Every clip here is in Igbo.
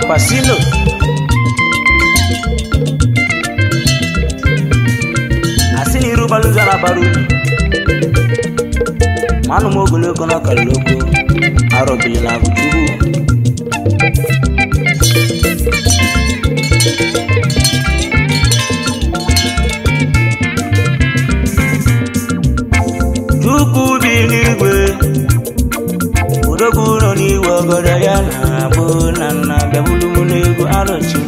pasino asị na iru balụza na bara uru ma anụ m ogologo na ọkara ogo arọbili na abụchukwu chukwu bi n'igwe odogwu nọ n'igwe ọgọdọ ya na-abụ na nna bịabulu m n'ego arọchi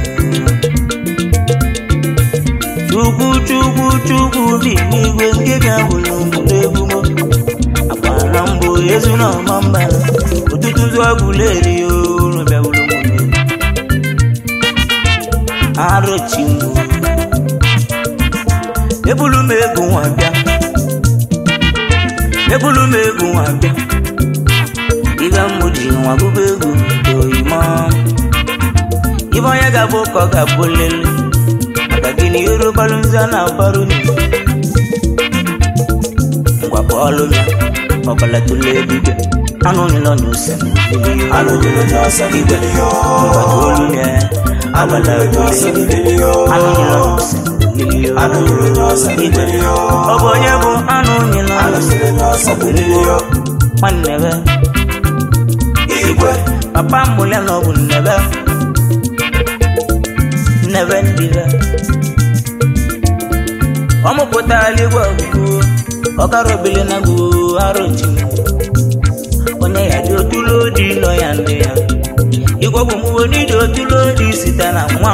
chukwu chukwu chukwu bi n'igwe nke ga-abụlụ m n'egwu m agbara mbụ ezu na ọma mba ụtụtụ zọbụla eri olu bịabulu m n'ego arọchi m ebulu m ego nwa bịa ebulu m ego nwa bịa ibe m ji nwa gụba egwu oyimo ibe onye ga-abụ ka ọ ga-abụ lele maka gịnị yorubalụ nza na abarụ ngwa bọọlụ ya ọbala tụle ebibia anụ nyụlọ na ose igwe mgbata olu ya ọbala tụle ebibia anụ nyụlọ na ose igwe ọ bụ onye bụ anụ nyụlọ na ose ọ bụ mgbo nwanne be igwe papa mụlya na ọ bụ nnebe nnebe ndị be ọ mụpụtara igwe ọgụgụ ọkara obele na gụ arụchi onye ya dị otulo dị nọ ya ndị ya igwe bụ mgbe n'iji otulo dị site na nwa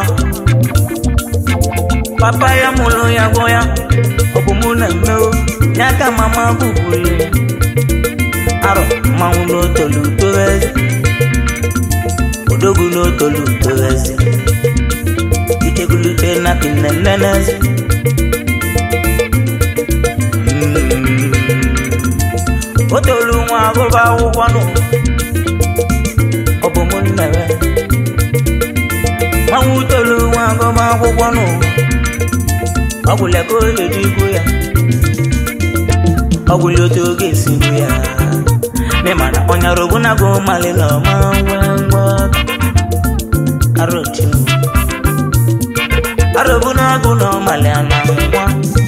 papa ya mụrụ ya gụ ya ọ bụ mụ na mmeo ya ka mama bụburu ya arọ mmanwụ n'otolu towezi odogwu n'otolu towezi itegulute na kinenenezi o tolu nwa agụba akwụkwọ nụ ọ bụ mụ nnere mmanwụ tolu nwa agụba akwụkwọ nụ ọ gwụla ka oye dị ikwu ya ọ gwụla otu oge esi bụ ya memana ọnyara ogbunago mali na ọma ngwa ngwa arọchi arọbunago na ọmali ana ngwa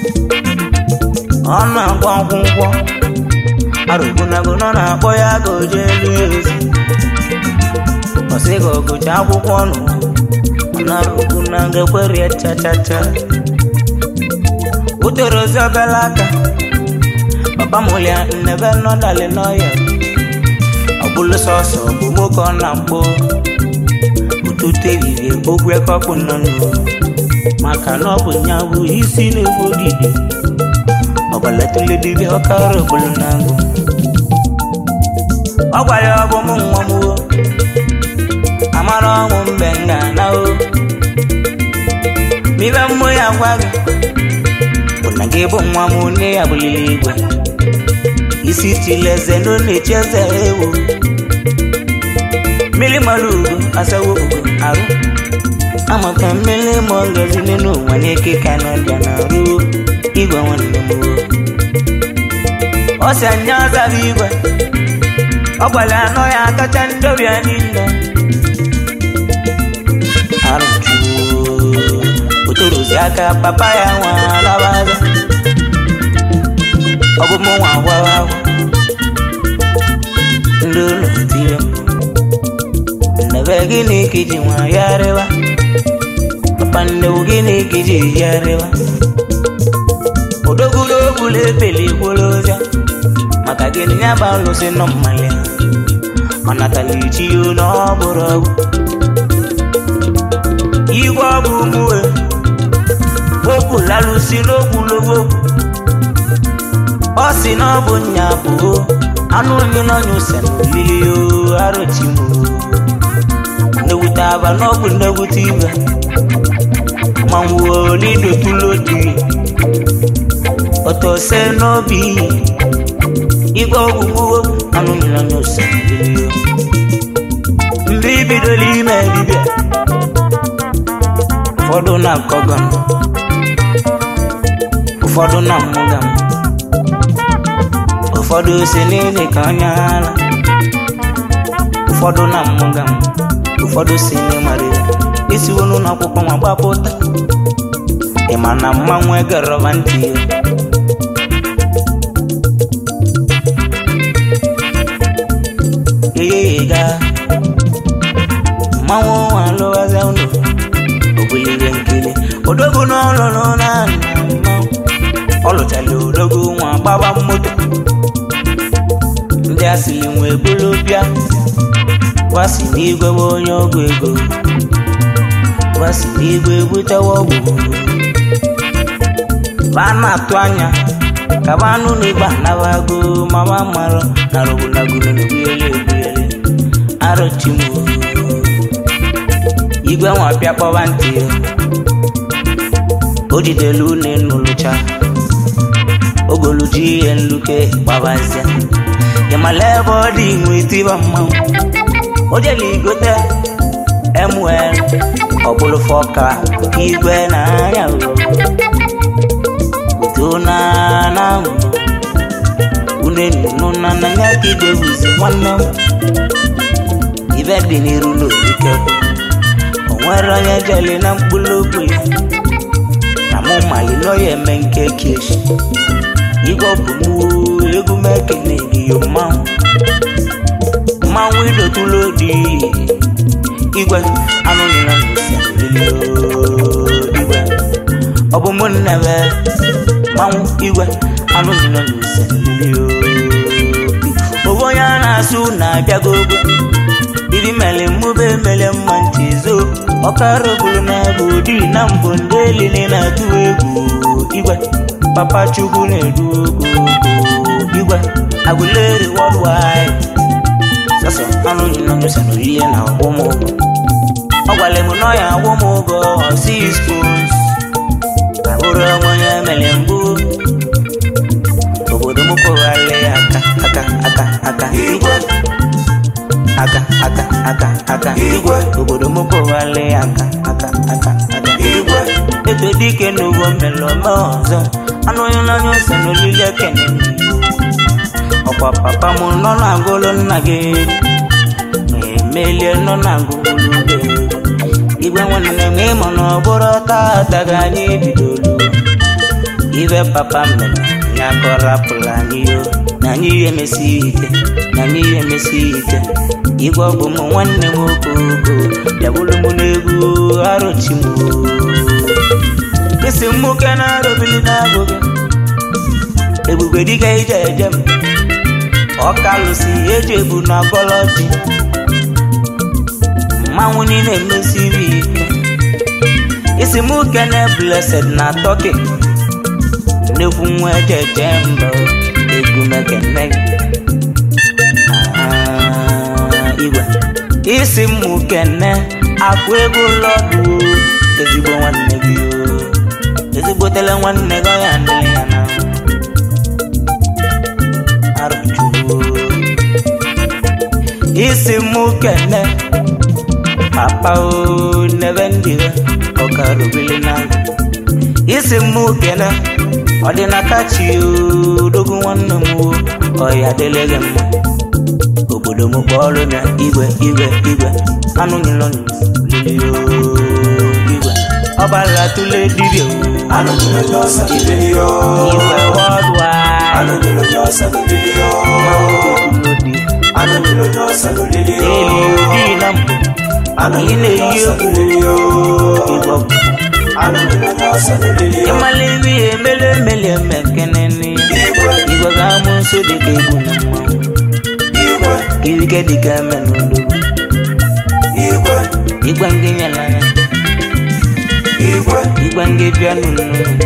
ọ na-agwa akwụkwọ arọbunago nọ na-akpọ ya ka o jee elu ya ozi ọsị ka ọgụcha akwụkwọ nụ ọ na-arọbunago ekwerie chachacha utoro ozi obele aka papa mụlia nnebe nọdali n'ọya ọbụlụ sọsọ bụ nwoke ọ na-akpọ ụtụtụ ehihie ogwe kọpụ nọ nụ maka na ọ bụ nya bụ isi na-egbu ogige ọgbalatụle dibịa ọkara ogbulu na agụ ọ gwara ya ọ bụ mụ nwa m o amara ọnwụ mgbe m ga-ana o mibe mmụ ya gwa gị bụ na gị bụ nwa m nne ya bụlili igwe isi chileze no na-echi eze ewu mmiri mara ugo asawo ugo arụ amaka mmiri ma ngozi n'elu ụwa n'eke ka na ọbịa na arụ igwe nwanne m ọ si anya azara igwe ọ gwara anọ ya akacha ndọbịa niile arụjuo otorozi aka papa ya nwa alabaza ọ bụ mụ nwa gwara agwa ndị ụlọ tire m nnebe gịnị ka iji nwa ya rịwa papa nnewu gịnị ka iji ya rịwa odogwulogbula ebeli gwolozia maka gịnị ya bụ alụsị nọ mmanya ọ natala ichi ya na ọ bụrụ ọgwụ igwe ọ bụ mụwe okwu lalụsi n'okwulogo ọ si na ọ bụ nya bụ anụ onye n'ọnya ose na olili o arụchi m nnewute aba na ọgwụ nnewute ibe ma nwuo n'idotulodi ọtọse n'obi igwe ọgwụ mụwo anụ onye n'ọnya ose na olili o mgbe ibidola ime dibịa ụfọdụ na-akọgọ m ụfọdụ na-amụga m ụfọdụ si n'ili ka onye ara ụfọdụ na-amụga m ụfọdụ si n'ịmara isi wonu n'akwụkwọ ma gbapụta ị ma na mmanwụ egerọba ntị ya eyeyega mmanwụ alụwazi ụlọ obulire nkili odogwu n'ọlụlụ na mmanwụ ọ lụchara odogwu nwa gbaba moto ndị asịrị nwee bulu bịa gwasị n'igwe bụ onye ọgwụ ego gwasị n'igwe butewa ọgwụ ba na-atụ anya ka ba anụ na igba nabago mama marụ na rụbụlagolo na egbuyele egbuyele arụchimo igwe nwa bịa kpọba ntị ya o jidelu une nụlụcha ogoluji ihe nluke gbabazia ịmala ebe ọ dị nwe tiba mmanwụ o jele igote mwl ọbụlụ fọka igwe na anya tona na une nunu na nanya ka igwe buzi nwanne m ibe dị n'iru n'olike o nwere onye jeli na mkpụrụ okwu ya na mụ mali n'oya eme nke keshi igwe bụ mụ egwu m ekene giyo mmanwụ mmanwụ idotulu dị igwe anụ nila igwe ọ bụ mụ nnebe mmanwụ igwe anụ nila obo onye a na-asụ na-abịago ogo ibi mele mmụba emele mma ntị zo ọkara obulu na bụ di na mbụ ndị elile na-atụ egwu igwe papa chukwu na-edu ogo igwe agụleri worldwide sọsọ anụ nyinọnyụsa n'oyiye na ọgbọmụgwọ ọ gwara m nọ ya ọgbọmụgwọ six spoons abụrụ onye mere mbụ obodo m kụgharị aka aka aka aka igwe aka aka aka aka igwe obodo m kụgharị aka aka aka aka igwe eto dike n'ugbo mmelọme ọzọ anụ nyinọnyụsa n'olili ekene ọkwa papa m nọ na-agụlụ nna gị emelie nọ na-agụlụ gị igwe nwanne m ịmụ na ọ bụrụ tata ga anyị bidolu ibe papa mere ya kọrapụrụ anyị yo na anyị ihe emesi ike na anyị ihe emesi ike igwe ọ bụ m nwanne m okoko bịabụrụ m n'egwu arụchi m isi mmuke na-arụbili na-agụgị ebube dịka ije eje m ọkalụsi eji ebu na gọlọji mmanwụ niile emesiri ike isi m kene blessed na tọki nnekwu nwa ejeje mba egwu mekene igwe isi m kene akụ ego lọdụ ezigbo nwanne gị ezigbotele nwanne gị ya nile ya na isi mụ kene papa o nebe ndịwe ọkarubili na isi mụ kene ọdịnakachi odogo nwanne m o ọya dịle gị mma obodo m kpọọrụ na igwe igwe igwe anụ nyụlọ lili igwe ọbara tụle dibịa Anụ nyere onye ọsa lili yo. igwe wọdwa Anụ nyere onye ọsa lili yo. Anụ nyere onye ọsa lili yo. eli na mbụ Anụ ị nyere onye na-eyi ọsa egwu lili yo. igwe Anụ nyere onye ọsa lili yo. ịmala ebe ihe emele emele eme ekene nne ya Igwe igwe ga-amụ nso dịka egwu na mmanwụ igwe kirike dịka eme n'olugbo igwe igwe ndị nyela anya igwe igwe ndị bịa n'unu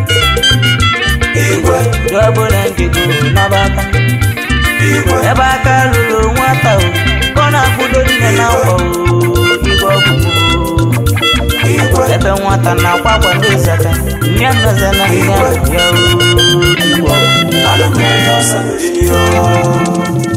igwe dị ọbụla njego n'aba aka igwe ebe aka lụrụ nwata o ka ọ na-akwụdo nne na nkwa o igwe ọgwụ igwe ebe nwata na-akwa akwa ndị zaka nne nnaza na nne ahụ ya o igwe ọgwụ Anụ nyere onye ọsa lili yo.